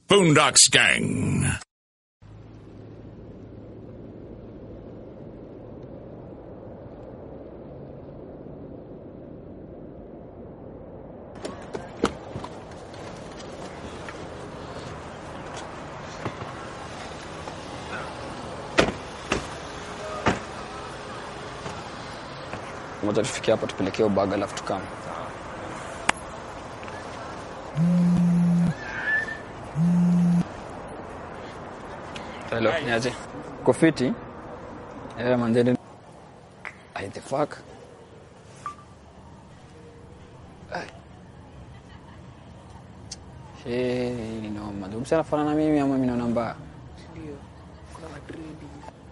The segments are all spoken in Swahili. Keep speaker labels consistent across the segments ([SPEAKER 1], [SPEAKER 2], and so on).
[SPEAKER 1] Boondocks Gang.
[SPEAKER 2] Ngoja tufikie hapa tupelekee ubaga alafu tukame. Hello, niaje? Uko fiti? Eh, manzeni. Ai, the fuck? Ai. Shee, ni noma. Ndugu sana fanana na mimi ama mimi naona mbaya?
[SPEAKER 3] Ndio, kuna madredi.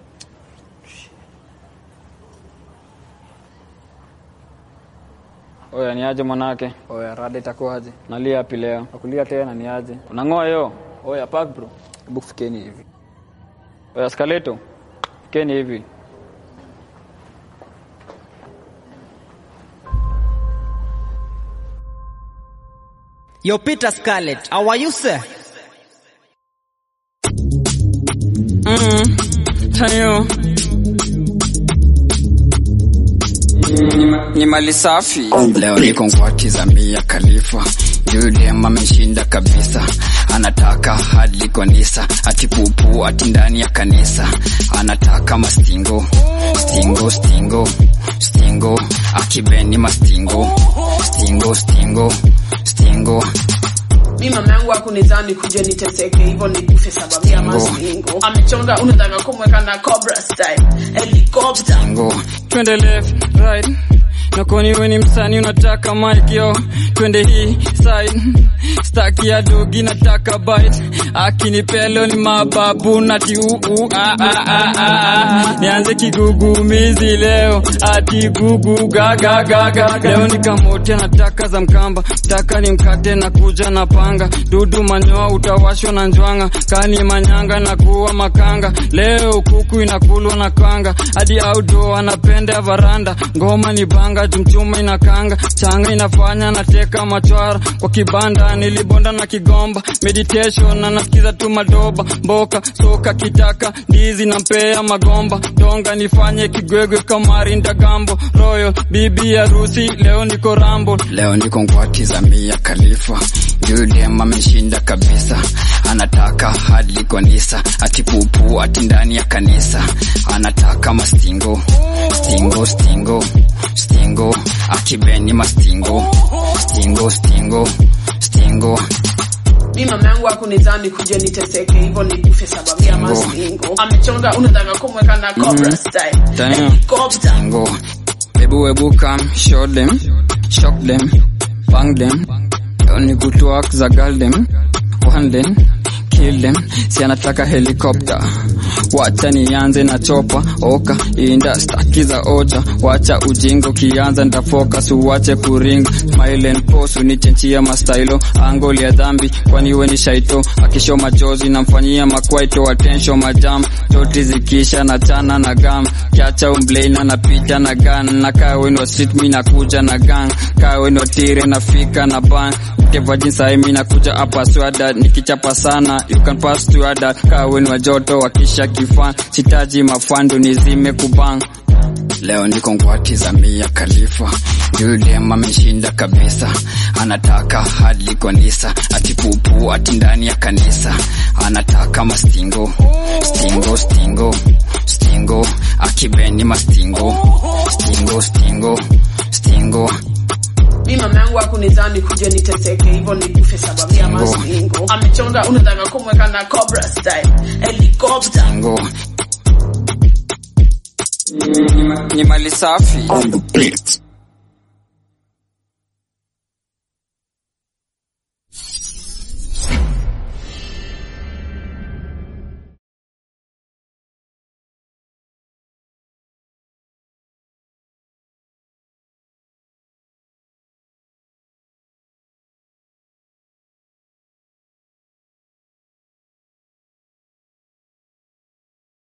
[SPEAKER 2] Oya, niaje mwanake? Oya, rada itakuwaje? Nalia hapi leo. Nakulia tena niaje? Unang'oa yo? Oya, park bro. Hebu fikeni hivi. Oya, skaleto. Fikeni hivi.
[SPEAKER 4] Yo, Peter Scarlett, how are you, sir?
[SPEAKER 2] Tayo. Ni mali safi. Leo niko ngwati za Mia Khalifa. Yule ameshinda kabisa, anataka hadi kanisa, ati pupu ati ndani ya kanisa, anataka mastingo stingo stingo stingo, akibeni mastingo stingo stingo stingo
[SPEAKER 3] mi mama yangu akunizani kuja niteseke hivyo nikufe sababu ya masingo amechonga unataka kumweka na cobra style helicopter
[SPEAKER 2] stingo. Twende left right nakoni we ni msani unataka mic yo twende hii side staki ya dogi nataka bite akinipelo ni mababu nati uu ah, ah, ah, ah. nianze kigugumizi leo ati gugu gaga gaga leo nikamote nataka za mkamba taka ni mkate na kuja na panga dudu manyoa utawashwa na njwanga kani manyanga na kuwa makanga leo kuku inakulwa na kanga hadi outdoor anapenda varanda ngoma ni banga jumchuma inakanga changa inafanya nateka machwara kwa kibanda nilibonda na kigomba meditation na nasikiza tu madoba mboka soka kitaka ndizi na mpea magomba donga nifanye kigwegwe kamari ndagambo royal bibi harusi leo niko rambo leo niko ngwati za Mia Khalifa yule ameshinda kabisa anataka hadi kanisa ati pupu ati ndani ya kanisa anataka mastingo stingo stingo stingo akibeni mastingo stingo stingo stingo
[SPEAKER 3] mi mama yangu akunizani kuja niteseke hivyo nikufe sababu ya masingo amechonga unataka kumweka na cobra style
[SPEAKER 2] Damn.
[SPEAKER 3] helicopter
[SPEAKER 2] Tango. Ebu ebu come, show them, shock them, bang them. Only good work za girl them, one them, kill them. Si anataka helicopter. Wacha nianze na chopa, oka, inda, staki za oja. Wacha ujingo kianza nitafocus, uwache kuring. Smile and pose, unichenchia mastailo. Angle ya dhambi, kwani we ni shaito. Akisho machozi, namfanyia makwaito, attention majam. Joti zikisha na chana na gam. Kiacha umblaina na picha na gun. Na kawe no street, mi nakuja na gang. Kawe no tire, nafika na ban. Keva jinsa mi nakuja hapa swada. Nikichapa sana, you can pass to other. Kawe ni wajoto, wakisha kifan. Sitaji mafandu, nizime kubang. Leo niko ngwati za Mia Khalifa, yule ameshinda kabisa, anataka hadi kanisa, ati pupu ati ndani ya kanisa, anataka mastingo stingo stingo stingo, akibeni mastingo stingo stingo stingo
[SPEAKER 3] mi mama yangu akunizani kuja niteseke hivyo nikufe sababu ya masingo amechonga unataka kumweka na cobra style helicopter
[SPEAKER 2] stingo. Ni, ni mali safi
[SPEAKER 1] On the beat.